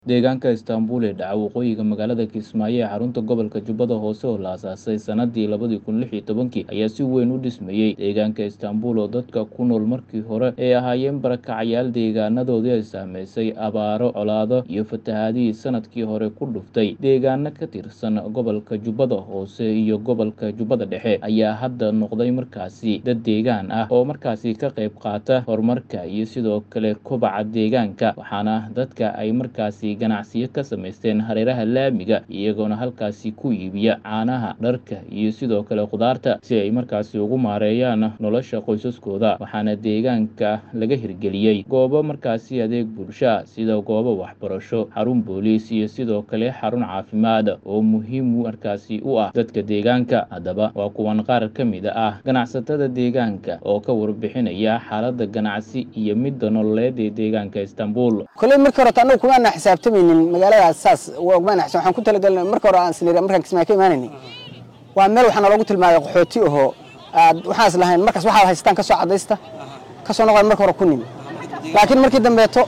Deegaanka Istanbul ee dhaca waqooyiga magaalada Kismaayo ee xarunta gobolka Jubbada Hoose oo la aasaasay sanadii labadi kun lix iyo tobankii ayaa si weyn u dhismayey. Deegaanka Istanbul oo dadka ku nool markii hore ay ahaayeen barakacyaal deegaanadoodii ay saameysay abaaro, colaado iyo fatahaadihii sanadkii hore ku dhuftay deegaano ka tirsan gobolka Jubbada Hoose iyo gobolka Jubbada Dhexe ayaa hadda noqday markaasi dad deegaan ah oo markaasi ka qayb qaata horumarka iyo sidoo kale kobaca deegaanka waxaana dadka ay markaasi ganacsiyo ka samaysteen hareeraha laamiga iyagoona halkaasi ku iibiya caanaha dharka iyo sidoo kale khudaarta si ay markaasi ugu maareeyaan nolosha qoysaskooda waxaana deegaanka laga hirgeliyey goobo markaasi adeeg bulsha sida goobo waxbarasho xarun booliis iyo sidoo kale xarun caafimaad oo muhiim markaasi u ah dadka deegaanka haddaba waa kuwan qaar ka mid ah ganacsatada deegaanka oo ka warbixinaya xaalada ganacsi iyo midda nololeed ee deegaanka Istanbul koley markii hore anagu kumaana xisaabtamaynin magaaladaas saas umaana xisaab waxaan ku talagalnay marka hore aan sinir markaan kismaayo ka imaanaynay waa meel waxaa naloogu tilmaamay qaxooti ahoo aad waxaan is lahayn markaas waxaad haystaan ka soo cadaysta ka soo noqon marka hore ku nimi laakiin markii dambeeto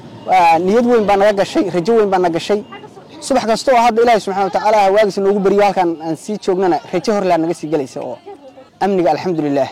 niyad weyn baa naga gashay rajo weyn baa na gashay subax kasta oo hadda ilaahay subxana watacaala waagiisa noogu beriyo halkaan aan sii joognana rajo horlaa naga sii gelaysa oo amniga alxamdulilaah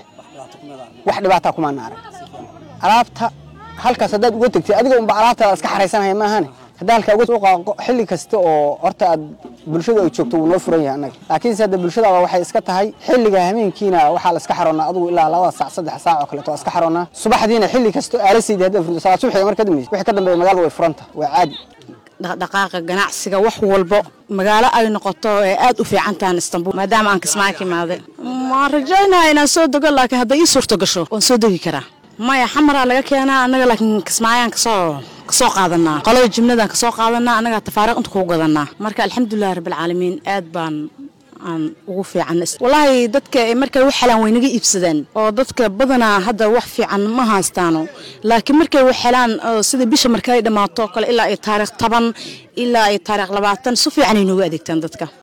wax dhibaataa kumaana arag alaabta halkaas haddaad uga tegtay adiga unba alaabtaada iska xaraysanaya maahane haddaa halkaa uga qaaqo xilli kasta oo horta aad bulshada ay joogto wuu noo furan yahay annaga laakiinse hadda bulshadaaba waxay iska tahay xilliga hameenkiina waxaa la iska xaroonaa adigu ilaa labada saac saddex saac oo kaleeto waa iska xaroonaa subaxdiina xilli kasta aalasaydi haddaad furto salaad subaxiga marka dambaysa wixii ka dambeeya magaalada way furanta waa caadi dhaqdhaqaaqa ganacsiga wax walbo magaalo ay noqoto ee aad u fiican tahan istanbul maadaama aan kismaayo ka imaaday waan rajaynaya inaan soo dego laakiin hadday ii suurto gasho waan soo degi karaa maya xamaraa laga keenaa annaga laakiin kismaayaan kasoo kasoo qaadanaa qolada jimladaan kasoo qaadanaa annagaa tafaariiq inta kugu gadanaa marka alxamdulilahi rabbilcaalamiin aad baan aan ugu fiican wallaahi dadka markay wax helaan way naga iibsadaan oo dadka badanaa hadda wax fiican ma haystaano laakiin markay wax helaan sida bisha markay dhammaato kale ilaa ay taariikh toban ilaa ay taariikh labaatan si fiican ay noogu adeegtaan dadka